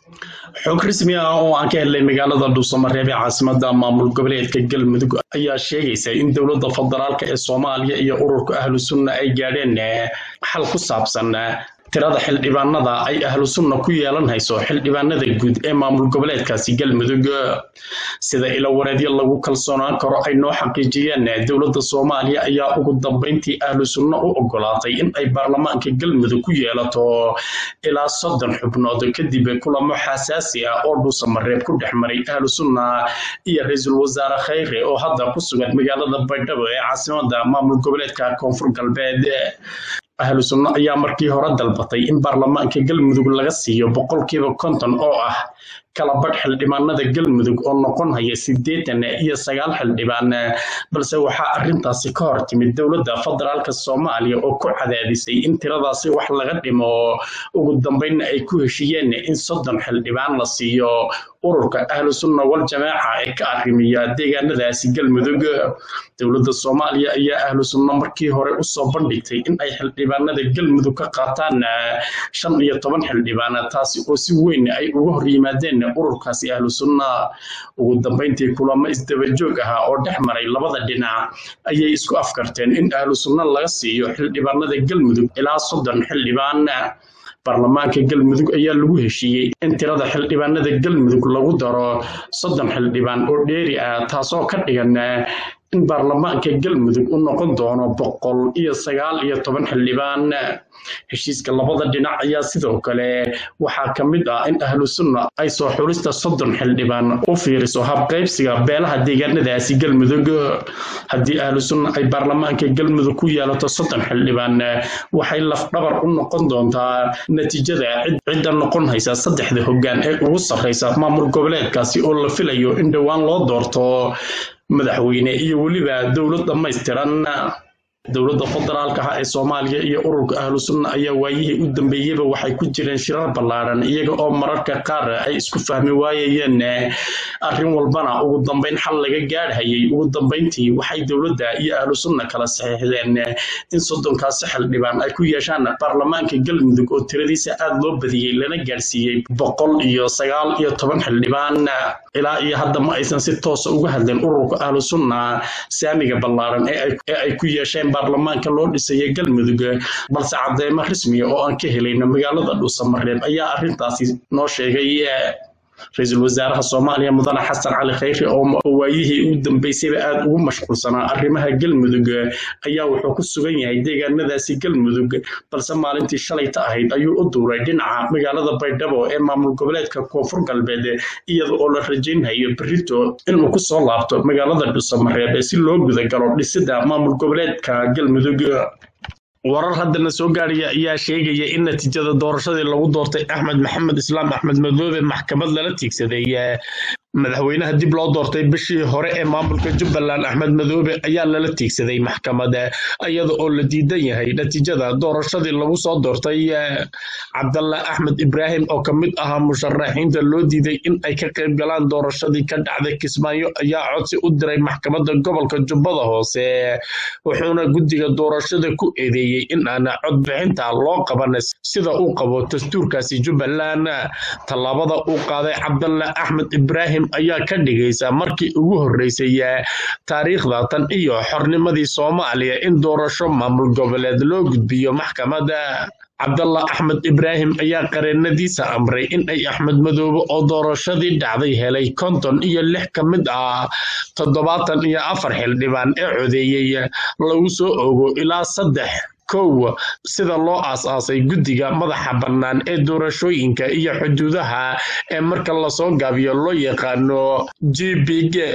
xog rasmi ah oo aan ka helnay magaalada dhuusamareeb ee caasimada maamul goboleedka galmudug ayaa sheegaysa in dowladda federaalka ee soomaaliya iyo ururka ahlu sunna ay gaadheen xal ku saabsan tirada xildhibaanada ay ahlu sunna ku yeelan hayso xildhibaanada guud ee maamul goboleedkaasi galmudug sida ilawareedyo lagu kalsoonaan karo ay noo xaqiijiyeen dowladda soomaaliya ayaa ugu dambeyntii ahlu sunna u ogolaatay in ay baarlamaanka galmudug ku yeelato ilaa soddon xubnood kadib kulamo xasaasi ah oo dhuusamareeb ku dhex maray ahlu sunna iyo ra-iisul wasaare khayre oo hadda ku sugan magaalada baydhabo ee caasimada maamul goboleedka koonfur galbeed ahlu sunno ayaa markii hore dalbatay in baarlamaanka galmudug laga siiyo boqolkiiba konton oo ah kala badh xildhibaanada galmudug oo noqon haya siddeetan iyo sagaal xildhibaan balse waxaa arrintaasi ka hor timid dowladda federaalka soomaaliya oo ku cadaadisay in tiradaasi wax laga dhimo ugu dambeynna ay ku heshiiyeen in soddon xildhibaan la siiyo ururka ahlu sunna wal jamaaca ee ka arrimiya deegaanadaasi galmudug dowladda soomaaliya ayaa ahlu sunna markii hore usoo bandhigtay in ay xildhibaanada galmudug ka qaataan shan iyo toban xildhibaan taasi oo si weyn ay uga hor yimaadeen ururkaasi ahlu sunna ugu dambeyntii kulamo isdabajoog ahaa oo dhex maray labada dhinac ayay isku afkarteen in ahlu sunna laga siiyo xildhibaanada galmudug ilaa soddon xildhibaan baarlamaanka galmudug ayaa lagu heshiiyey in tirada xildhibaanada galmudug lagu daro soddon xildhibaan oo dheeri ah taasoo ka dhigan in baarlamaanka galmudug u noqon doono boqol iyo sagaal iyo toban xildhibaan heshiiska labada dhinac ayaa sidoo kale waxaa ka mid ah in ahlu sunna ay soo xulista soddon xildhibaan u fiiriso habqaybsiga beelaha deegaanadaasi galmudug haddii ahlu sunna ay baarlamaanka galmudug ku yeelato soddon xildhibaan waxay lafdhabar u noqon doontaa natiijada cidda noqon haysa saddexda hoggaan ee ugu sarreysa maamul goboleedkaasi oo la filayo in dhowaan loo doorto madaxweyne iyo weliba dowlad dhammaystiran dowladda federaalka ah ee soomaaliya iyo ururka ahlu sunna ayaa waayihii u dambeeyeyba waxay ku jireen shirar ballaaran iyaga oo mararka qaar ay isku fahmi waayayeen arrin walbana ugu dambeyn xal laga gaadhayay ugu dambeyntii waxay dowladda iyo ahlu sunna kala saxiixdeen in soddonkaasi xildhibaan ay ku yeeshaan baarlamaanka galmudug oo tiradiisa aada loo badiyey lana gaadhsiiyey boqol iyo sagaal iyo toban xildhibaan ilaa iyo hadda ma aysan si toosa uga hadleen ururka ahlu sunna saamiga ballaaran ee ay ku yeesheen baarlamaanka loo dhisaya galmudug balse cadeymo rasmiya oo aan ka helayno magaalada dhuusamareeb ayaa arrintaasi noo sheegay ra-iisul wasaaraha soomaaliya mudane xasan cali khayre oo waayihii u dambeysayba aada ugu mashquulsanaa arrimaha galmudug ayaa wuxuu ku sugan yahay deegaanadaasi galmudug balse maalintii shalayta ahayd ayuu u duuray dhinaca magaalada baydhabo ee maamul goboleedka koonfur galbeed iyada oo la rajaynhayo berito inuu kusoo laabto magaalada dhuusamareeb si loo gudagalo dhisida maamul goboleedka galmudug warar haddana soo gaadhaya ayaa sheegaya in natiijada doorashadii lagu doortay axmed maxamed islaam axmed madoobe maxkamad lala tiigsaday madaxweynaha dib loo doortay bishii hore ee maamulka jubbaland axmed madoobe ayaa lala tiigsaday maxkamad iyada oo la diidan yahay natiijada doorashadii lagu soo doortay cabdalla axmed ibraahim oo ka mid ahaa musharaxiinta loo diiday in ay ka qayb galaan doorashadii ka dhacday kismaayo ayaa codsi u diray maxkamadda gobolka jubbada hoose wuxuuna guddiga doorashada ku eedeeyey in aan codbixinta loo qaban sida uu qabo dastuurkaasi jubbaland tallaabada uu qaaday cabdalla axmed ibraahim ayaa ka dhigaysa markii ugu horreysay taariikhda tan iyo xornimadii soomaaliya in doorasho maamul goboleed loo gudbiyo maxkamadda cabdalla axmed ibraahim ayaa qareenadiisa amray in ay axmed madoobe oo doorashadii dhacday helay konton iyo lix ka mid ah toddobaatan iyo afar xildhibaan ee codeeyey lagu soo ogo ilaa saddex kow sida loo aas-aasay guddiga madaxa bannaan ee doorashooyinka iyo xuduudaha ee marka lasoo gaabiyo loo yaqaano g b g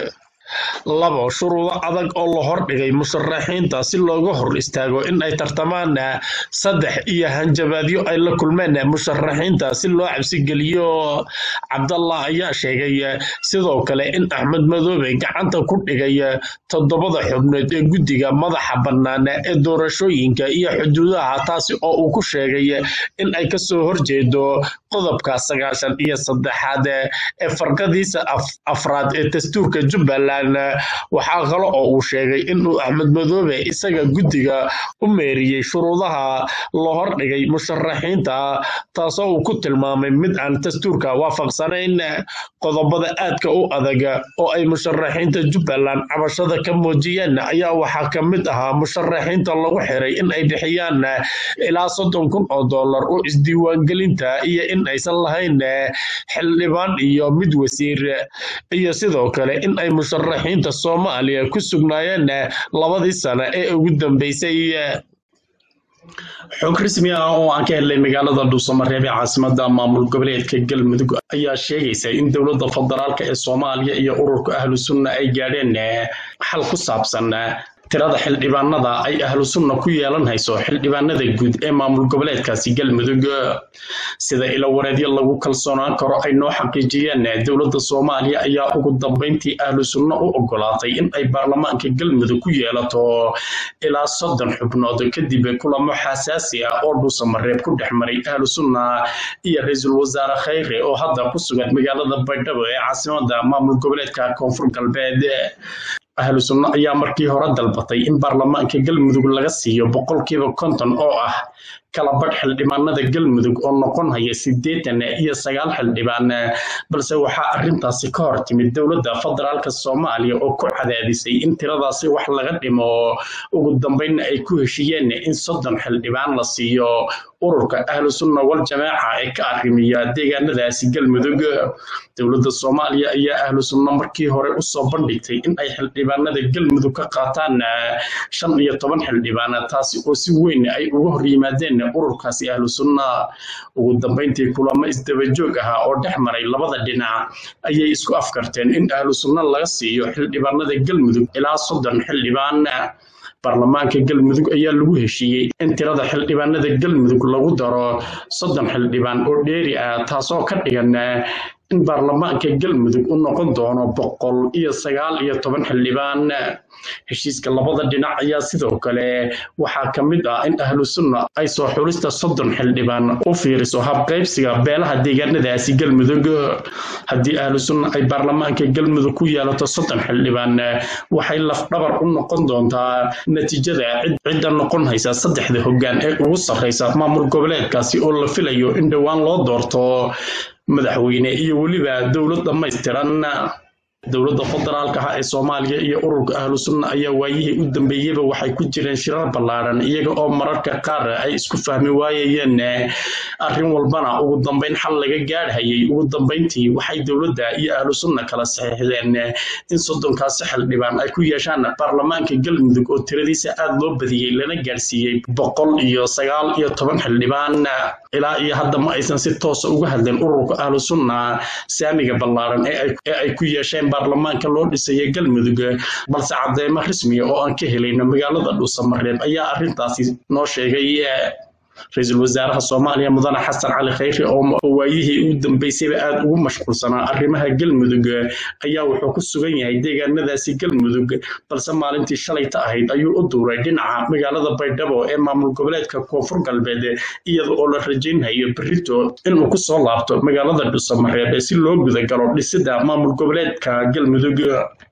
labo shuruudo adag oo la hordhigay musharaxiinta si looga hor istaago in ay tartamaan saddex iyo hanjabaadyo ay la kulmeen musharaxiinta si loo cabsigeliyo cabdallah ayaa sheegay sidoo kale in axmed madoobe gacanta ku dhigay toddobada xubnood ee guddiga madaxa bannaan ee doorashooyinka iyo xuduudaha taasi oo uu ku sheegay in ay kasoo horjeedo qodobka sagaashan iyo saddexaad ee farqadiisa afraad ee dastuurka jubbaland waxaa kale oo uu sheegay inuu axmed madoobe isaga guddiga u meeriyey shuruudaha la hordhigay musharaxiinta taasoo uu ku tilmaamay mid aan dastuurka waafaqsanayn qodobada aadka u adag oo ay musharaxiinta jubbaland cabashada ka muujiyeen ayaa waxaa ka mid ahaa musharaxiinta lagu xiray in ay bixiyaan ilaa soddon kun oo dollar oo isdiiwaangelinta iyo in aysan lahayn xildhibaan iyo mid wasiir iyo sidoo kale in ay musharaxiinta soomaaliya ku sugnaayeen labadii sano ee ugu dambeysay xog rasmi ah oo aan ka helnay magaalada dhuusamareeb ee caasimada maamul goboleedka galmudug ayaa sheegaysa in dowladda federaalk ee soomaaliya iyo ururka ahlu sunna ay gaadheen xal ku saabsan tirada xildhibaanada ay ahlu sunna ku yeelan hayso xildhibaanada guud ee maamul goboleedkaasi galmudug sida ilawareedyo lagu kalsoonaan karo ay noo xaqiijiyeen dowladda soomaaliya ayaa ugu dambeyntii ahlu sunna u ogolaatay in ay baarlamaanka galmudug ku yeelato ilaa soddon xubnood kadib kulamo xasaasi ah oo dhuusamareeb ku dhex maray ahlu sunna iyo ra-iisul wasaare khayre oo hadda ku sugan magaalada baydhabo ee caasimada maamul goboleedka koonfur galbeed ahlu sunno ayaa markii hore dalbatay in baarlamaanka galmudug laga siiyo boqolkiiba konton oo ah kala badh xildhibaanada galmudug oo noqon haya siddeetan iyo sagaal xildhibaan balse waxaa arrintaasi ka hor timid dowladda federaalka soomaaliya oo ku cadaadisay in tiradaasi wax laga dhimo ugu dambeynna ay ku heshiiyeen in soddon xildhibaan la siiyo ururka ahlu sunna wal jamaaca ee ka arrimiya deegaanadaasi galmudug dowladda soomaaliya ayaa ahlu sunna markii hore usoo bandhigtay in ay xildhibaanada galmudug ka qaataan shan iyo toban xildhibaan taasi oo si weyn ay uga hor yimaadeen ururkaasi ahlu sunna ugu dambeyntii kulamo isdabajoog ahaa oo dhex maray labada dhinac ayay isku afkarteen in ahlu sunna laga siiyo xildhibaanada galmudug ilaa soddon xildhibaan baarlamaanka galmudug ayaa lagu heshiiyey in tirada xildhibaanada galmudug lagu daro soddon xildhibaan oo dheeri ah taasoo ka dhigan in baarlamaanka galmudug u noqon doono boqol iyo sagaal iyo toban xildhibaan heshiiska labada dhinac ayaa sidoo kale waxaa ka mid ah in ahlu sunna ay soo xulista soddon xildhibaan u fiiriso habqaybsiga beelaha deegaanadaasi galmudug haddii ahlu sunna ay baarlamaanka galmudug ku yeelato soddon xildhibaan waxay lafdhabar u noqon doontaa natiijada cidda noqon haysa saddexda hoggaan ee ugu sarreysa maamul goboleedkaasi oo la filayo in dhowaan loo doorto madaxweyne iyo weliba dowlad dhammaystiran dowladda federaalka ah ee soomaaliya iyo ururka ahlu sunna ayaa waayihii u dambeeyeyba waxay ku jireen shirar ballaadhan iyaga oo mararka qaar ay isku fahmi waayayeen arrin walbana ugu dambeyn xal laga gaadhayay ugu dambeyntii waxay dowladda iyo ahlu sunna kala saxiixdeen in soddonkaasi xildhibaan ay ku yeeshaan baarlamaanka galmudug oo tiradiisa aad loo badiyey lana gaadhsiiyey boqol iyo sagaal iyo toban xildhibaan ilaa iyo hadda ma aysan si toosa uga hadleen ururka ahlu sunna saamiga ballaadhan ee ay ku yeesheen baarlamaanka loo dhisaya galmudug balse cadeymo rasmiya oo aan ka helayno magaalada dhuusamareeb ayaa arrintaasi noo sheegay ra-iisul wasaaraha soomaaliya mudane xasan cali khayre oo waayihii ugu dambeysayba aada ugu mashquulsanaa arrimaha galmudug ayaa wuxuu ku sugan yahay deegaanadaasi galmudug balse maalintii shalayta ahayd ayuu u duuray dhinaca magaalada baydhabo ee maamul goboleedka koonfur galbeed iyada oo la rajaynhayo berito inuu kusoo laabto magaalada dhuusamareeb si loo gudagalo dhisida maamul goboleedka galmudug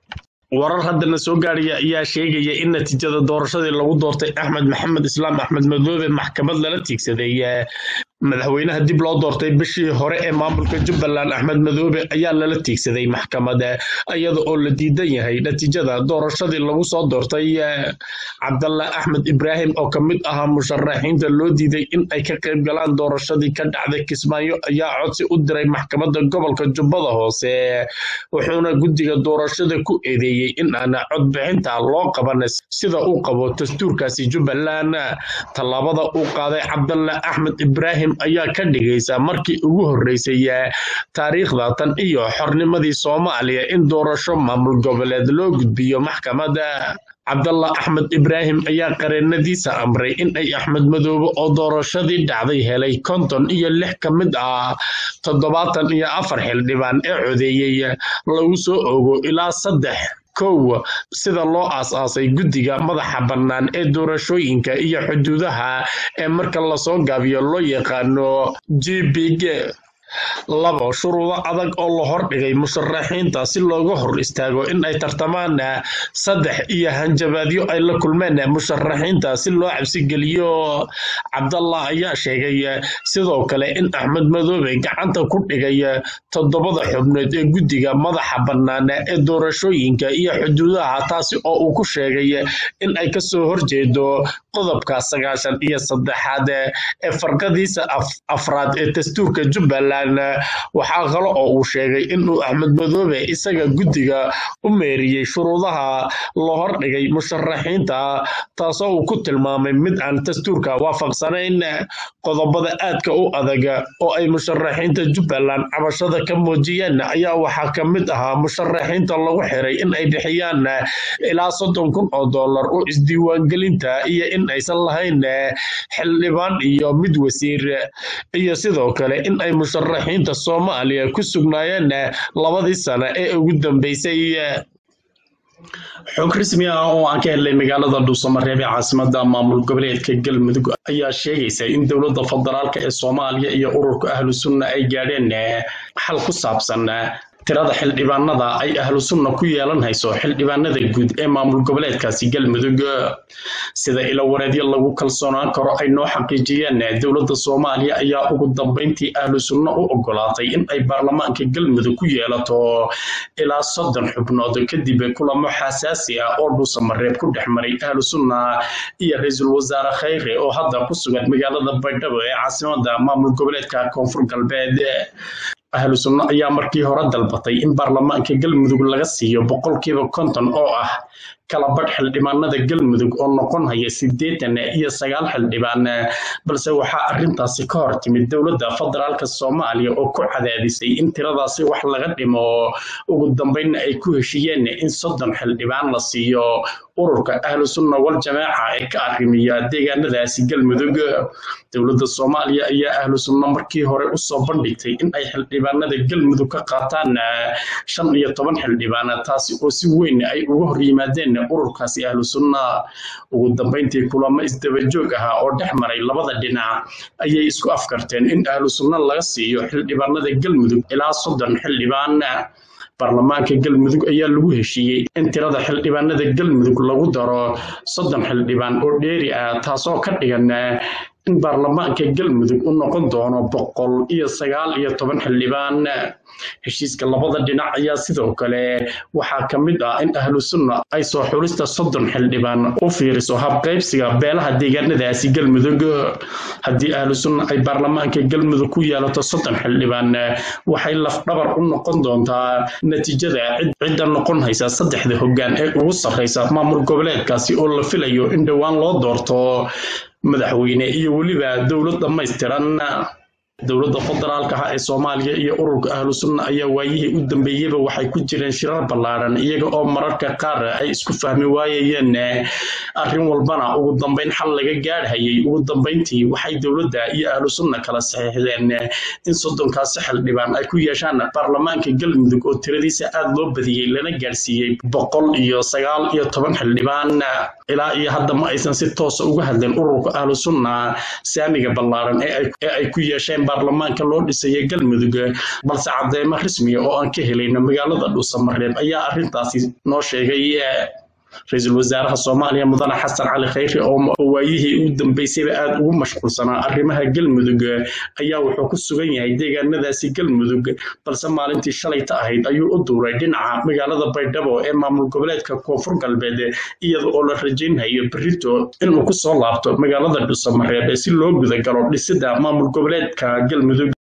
warar haddana soo gaadhaya ayaa sheegaya in natiijada doorashadii lagu doortay axmed maxamed islaam axmed madoobe maxkamad lala tiigsaday madaxweynaha dib loo doortay bishii hore ee maamulka jubbaland axmed madoobe ayaa lala tiigsaday maxkamada iyada oo la diidan yahay natiijada doorashadii lagu soo doortay cabdalla axmed ibraahim oo ka mid ahaa musharaxiinta loo diiday in ay ka qayb galaan doorashadii ka dhacday kismaayo ayaa codsi u diray maxkamadda gobolka jubbada hoose wuxuuna guddiga doorashada ku eedeeyey in aana codbixinta loo qaban sida uu qabo dastuurkaasi jubbaland tallaabada uu qaaday cabdalla axmed ibraahim ayaa ka dhigaysa markii ugu horreysay taariikhda tan iyo xornimadii soomaaliya in doorasho maamul goboleed loo gudbiyo maxkamadda cabdalla axmed ibraahim ayaa qareenadiisa amray in ay axmed madoobe oo doorashadii dhacday helay konton iyo lix ka mid ah toddobaatan iyo afar xildhibaan ee codeeyey lagu soo ogo ilaa saddex kow sida loo aas-aasay guddiga madaxa bannaan ee doorashooyinka iyo xuduudaha ee marka lasoo gaabiyo loo yaqaano g b g labo shuruudo adag oo la hordhigay musharaxiinta si looga hor istaago in ay tartamaan saddex iyo hanjabaadyo ay la kulmeen musharaxiinta si loo cabsigeliyo cabdallah ayaa sheegay sidoo kale in axmed madoobe gacanta ku dhigay toddobada xubnood ee guddiga madaxa bannaan ee doorashooyinka iyo xuduudaha taasi oo uu ku sheegay in ay kasoo horjeedo qodobka sagaashan iyo saddexaad ee farqadiisa afraad ee dastuurka jubbaland waxaa kale oo uu sheegay inuu axmed madoobe isaga guddiga u meeriyey shuruudaha la hordhigay musharaxiinta taasoo uu ku tilmaamay mid aan dastuurka waafaqsanayn qodobada aadka u adag oo ay musharaxiinta jubbaland cabashada ka muujiyeen ayaa waxaa ka mid ahaa musharaxiinta lagu xiray in ay bixiyaan ilaa soddon kun oo dollar oo isdiiwaangelinta iyo in aysan lahayn xildhibaan iyo mid wasiir iyo sidoo kale in ay musharaxiinta soomaaliya ku sugnaayeen labadii sano ee ugu dambeysay xog rasmi ah oo aan ka helnay magaalada dhuusamareeb ee caasimada maamul goboleedka galmudug ayaa sheegaysa in dowladda federaalka ee soomaaliya iyo ururka ahlu sunna ay gaadheen xal ku saabsan tirada xildhibaanada ay ahlu sunna ku yeelan hayso xildhibaanada guud ee maamul goboleedkaasi galmudug sida ilawareedyo lagu kalsoonaan karo ay noo xaqiijiyeen dowladda soomaaliya ayaa ugu dambeyntii ahlu sunna u ogolaatay in ay baarlamaanka galmudug ku yeelato ilaa soddon xubnood kadib kulamo xasaasi ah oo dhuusamareeb ku dhex maray ahlu sunna iyo ra-iisul wasaare khayre oo hadda ku sugan magaalada baydhabo ee caasimada maamul goboleedka koonfur galbeed ahlu sunno ayaa markii hore dalbatay in baarlamaanka galmudug laga siiyo boqolkiiba konton oo ah kala badh xildhibaanada galmudug oo noqon haya siddeetan iyo sagaal xildhibaan balse waxaa arrintaasi ka hor timid dowladda federaalka soomaaliya oo ku cadaadisay in tiradaasi wax laga dhimo ugu dambeynna ay ku heshiiyeen in soddon xildhibaan la siiyo ururka ahlu sunna wal jamaaca ee ka arrimiya deegaanadaasi galmudug dowladda soomaaliya ayaa ahlu sunna markii hore usoo bandhigtay in ay xildhibaanada galmudug ka qaataan shan iyo toban xildhibaan taasi oo si weyn ay uga hor yimaadeen ururkaasi ahlu sunna ugu dambeyntii kulamo isdabajoog ahaa oo dhex maray labada dhinac ayay isku afkarteen in ahlu sunna laga siiyo xildhibaanada galmudug ilaa soddon xildhibaan baarlamaanka galmudug ayaa lagu heshiiyey in tirada xildhibaanada galmudug lagu daro soddon xildhibaan oo dheeri ah taasoo ka dhigan in baarlamaanka galmudug u noqon doono boqol iyo sagaal iyo toban xildhibaan heshiiska labada dhinac ayaa sidoo kale waxaa ka mid ah in ahlu sunna ay soo xulista soddon xildhibaan u fiiriso habqaybsiga beelaha deegaanadaasi galmudug haddii ahlu sunna ay baarlamaanka galmudug ku yeelato soddon xildhibaan waxay lafdhabar u noqon doontaa natiijada cidda noqon haysa saddexda hoggaan ee ugu sarreysa maamul goboleedkaasi oo la filayo in dhowaan loo doorto madaxweyne iyo weliba dowlad dhammaystiran dowladda federaalka ah ee soomaaliya iyo ururka ahlu sunna ayaa waayihii u dambeeyeyba waxay ku jireen shirar ballaaran iyaga oo mararka qaar ay isku fahmi waayayeen arrin walbana ugu dambeyn xal laga gaadhayay ugu dambeyntii waxay dowladda iyo ahlu sunna kala saxiixdeen in soddonkaasi xildhibaan ay ku yeeshaan baarlamaanka galmudug oo tiradiisa aada loo badiyey lana gaadhsiiyey boqol iyo sagaal iyo toban xildhibaan ilaa iyo hadda ma aysan si toosa uga hadleen ururka ahlu sunna saamiga ballaaran ee ay ku yeesheen baarlamaanka loo dhisaya galmudug balse cadeymo rasmiya oo aan ka helayno magaalada dhuusamareeb ayaa arrintaasi noo sheegay ra-iisul wasaaraha soomaaliya mudane xasan cali khayre oo waayihii ugu dambeysayba aada ugu mashquulsanaa arrimaha galmudug ayaa wuxuu ku sugan yahay deegaanadaasi galmudug balse maalintii shalayta ahayd ayuu u duuray dhinaca magaalada baydhabo ee maamul goboleedka koonfur galbeed iyada oo la rajaynhayo berito inuu kusoo laabto magaalada dhuusamareeb si loo gudagalo dhisida maamul goboleedka galmudug